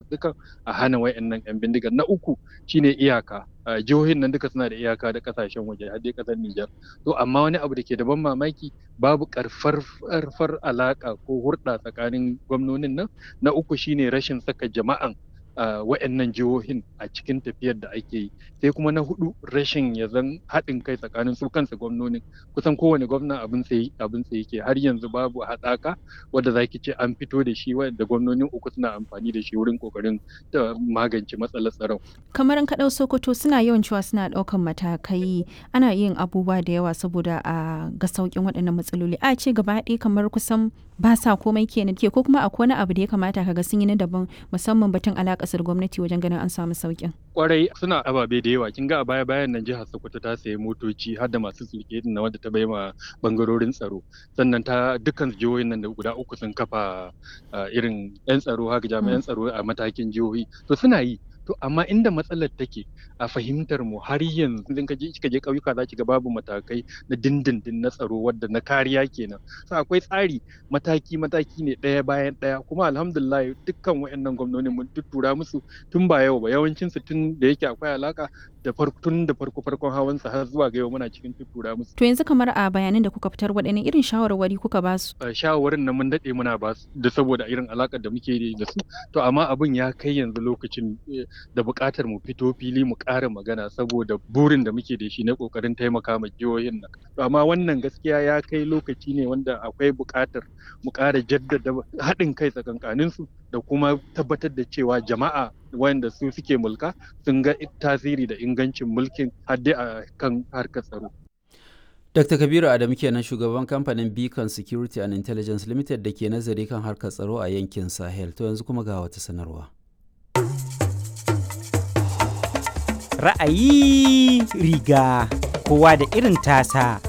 zaɓuɓɓukan a hana wayannan yan bindigar na uku shine iyaka jihohin nan duka suna da iyaka da kasashen waje har dai kasar Nijar to amma wani abu da ke da ban mamaki babu karfar alaka ko hurɗa tsakanin gwamnonin nan na uku shine rashin saka jama'an Uh, wa'annan jihohin a cikin tafiyar da ake yi sai kuma na hudu rashin ya zan haɗin kai tsakanin su kansa gwamnonin kusan kowane gwamna abin sai abin sai yake har yanzu babu haɗaka wadda zaki ce an fito da shi wanda gwamnonin uku suna amfani da shi wurin kokarin da magance matsalar tsaron kamar ka ɗau sokoto suna yawan cewa suna ɗaukan matakai ana yin abubuwa da yawa saboda a ga sauƙin waɗannan matsaloli a ce gaba ɗaya kamar kusan ba sa komai kenan ke ko kuma akwai wani abu da ya kamata ka ga sun yi na daban musamman batun alaƙa kasar gwamnati wajen ganin an samu sauƙin. Kwarai suna ababe da yawa kin ga a baya bayan nan jihar Sokoto ta sayi motoci har da masu sulke na wanda ta ma bangarorin tsaro sannan ta dukkan jihohin nan da guda uku sun kafa irin yan tsaro haka jami'an tsaro a matakin jihohi to suna yi to amma inda matsalar take a fahimtar mu har yanzu idan ka je kika je ƙauyuka za ki ga babu matakai na dindindin na tsaro wadda na kariya kenan so akwai tsari mataki mataki ne ɗaya bayan ɗaya kuma alhamdulillah dukkan wayannan gwamnoni mun tuttura musu tun ba yau ba yawancin su tun da yake akwai alaka da farko tun da farko farkon hawan sa har zuwa ga yau muna cikin tuttura musu to yanzu kamar a bayanan da kuka fitar waɗanne irin shawarwari kuka ba su shawarwarin nan mun daɗe muna ba su da saboda irin alakar da muke da su to amma abin ya kai yanzu lokacin da buƙatar mu fito fili mu ƙara magana saboda burin da muke da shi na ƙoƙarin taimaka ma jihohin nan to amma wannan gaskiya ya kai lokaci ne wanda akwai buƙatar mu ƙara jaddada haɗin kai tsakankanin su da kuma tabbatar da cewa jama'a wanda su suke mulka sun ga tasiri da ingancin mulkin hadde a kan harkar tsaro Dr. Kabiru Adamu kenan shugaban kamfanin Beacon Security and Intelligence Limited da ke nazari kan harkar tsaro a yankin Sahel. To yanzu kuma ga wata sanarwa. Ra'ayi riga kowa da irin tasa.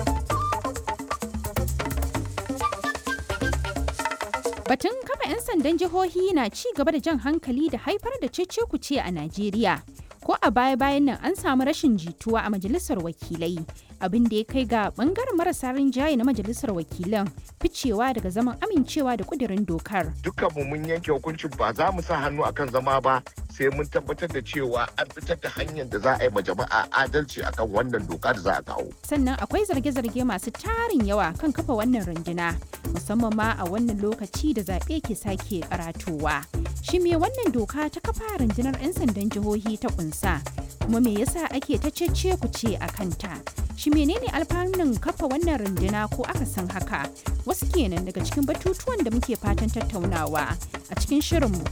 Batun kafa 'yan sandan jihohi na ci gaba da jan hankali da haifar da cece-kuce a Najeriya. Ko a baya-bayan nan an samu rashin jituwa a majalisar wakilai, abin da ya kai ga bangaren marasa rinjaye na majalisar wakilan ficewa daga zaman amincewa da kudirin dokar. Dukkanmu mun yanke hukuncin ba za mu sa hannu akan zama ba sai mun tabbatar da cewa an fitar da hanyar da za a yi ma jama'a adalci akan wannan doka da za a kawo. Sannan akwai zarge-zarge masu tarin yawa kan kafa wannan runduna, musamman ma a wannan lokaci da zaɓe ke sake karatowa. Shi me wannan doka ta kafa rundunar 'yan sandan jihohi ta kunsa? Kuma me yasa ake ta cece ku ce a kanta? Shi menene alfanun kafa wannan runduna ko aka san haka? Wasu kenan daga cikin batutuwan da muke fatan tattaunawa a cikin shirinmu